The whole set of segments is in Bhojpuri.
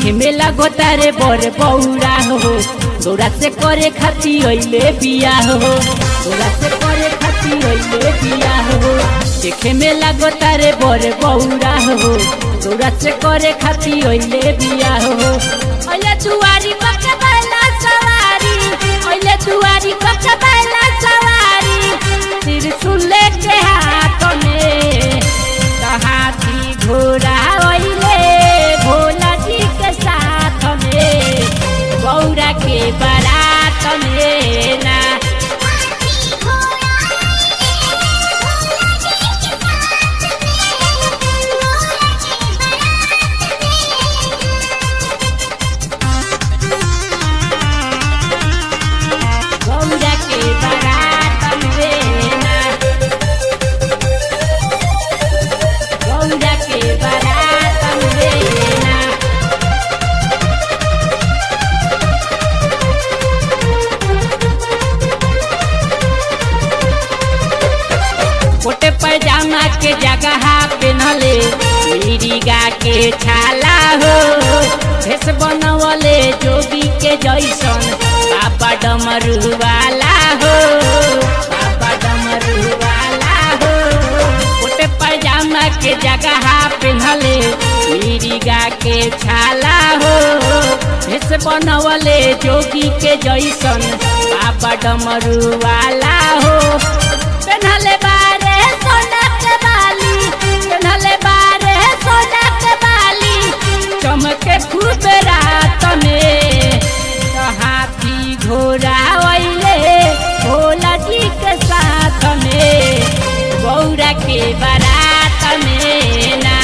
देखे में लागो तारे बड़ बौरा हो तोरा से करे खाती अइले बिया हो तोरा से करे खाती अइले बिया हो देखे में लागो तारे बड़ बौरा हो तोरा से करे खाती अइले बिया हो अइले दुआरी पक्का बैला सवारी अइले दुआरी पक्का बैला सवारी त्रिशूल के हाथ में हाथी घोड़ा अइले भोला जी के साथ में गौरा के बारात में ना गौरा के बारात में ना गौरा के बारात में ना कोटे पैजामा के जगह पेनले मिरिगा के छाला हो भेष बनवले जोगी के जैसन बाबा डमरू वाला हो बाबा डमरू वाला हो कोटे पैजामा के जगह पेनले मिरिगा के छाला हो भेष बनवले जोगी के जैसन बाबा डमरू वाला हो पेन्हले बारे सोना के बाली पेन्हले बारे सोना के बाली चमके खूब रात में तो हाथी घोड़ा अइले भोला जी के साथ में गौरा के बारात में ना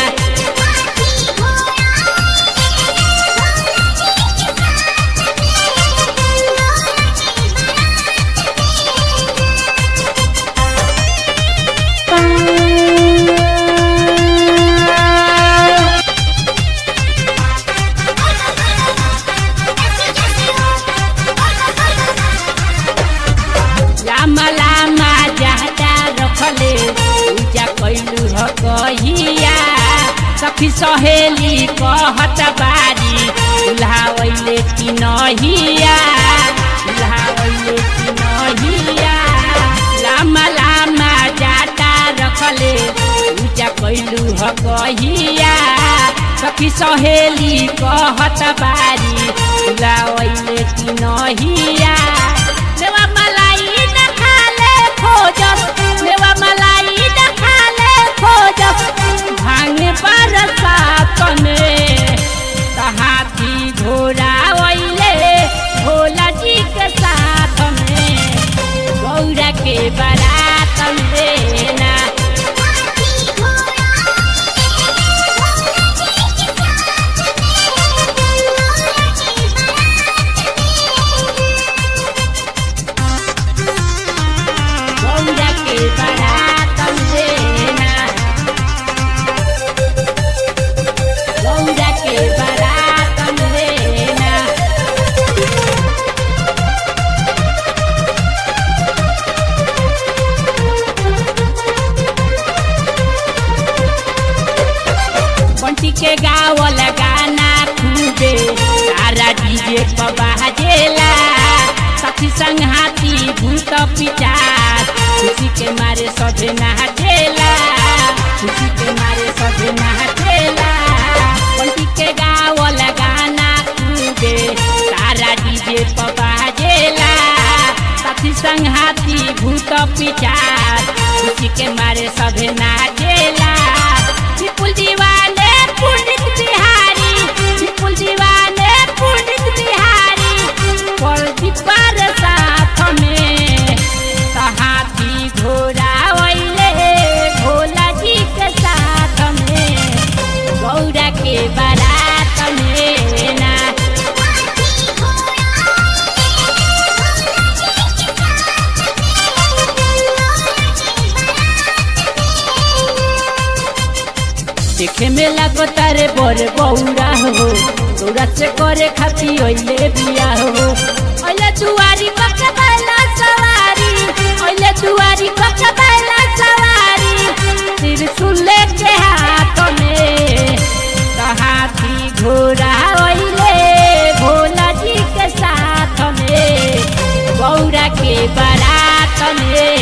लामा लामा जाटा रखले पूजा कैलू ह कहिया सखी सहेली कहत बारी दुल्हावैले कि नहिया दुल्हावैले कि नहिया लामा लामा जाटा रखले पूजा कैलू ह कहिया सखी सहेली कहत बारी दुल्हावैले कि नहिया देवा मलाई न खाले खोजस देवा मलाई न खाले खोजस भांग बरसात में त हाथी घोड़ा अइले भोला जी के साथ में गौरा के बारात में ना गौरा के बारात में ना गौरा के बारात में ना बंटी के गावल गाना खूबे सारा डीजे पर बाजेला साथी संग हाथी भूत पिचार खुशी के मारे सभे नाचेला खुशी के मारे सभे नाचेला बंटी के गावल गाना खूबे सारा डीजे पर बाजेला साथी संग हाथी भूत पिचार खुशी के मारे सभे नाचेला विपुल दीवाने पंडित बिहारी विपुल दीवाने पंडित बिहारी पलटी पर साथ में त हाथी घोड़ा अइले भोला जी के साथ में गौरा के बारात में ना देखे में लागो तारे बड़ बौरा हो तोरा से करे खाती अइले बिया हो अइले दुआरी पक्का बैला सवारी अइले दुआरी पक्का बैला सवारी त्रिशूल के हाथ में त हाथी घोड़ा अइले में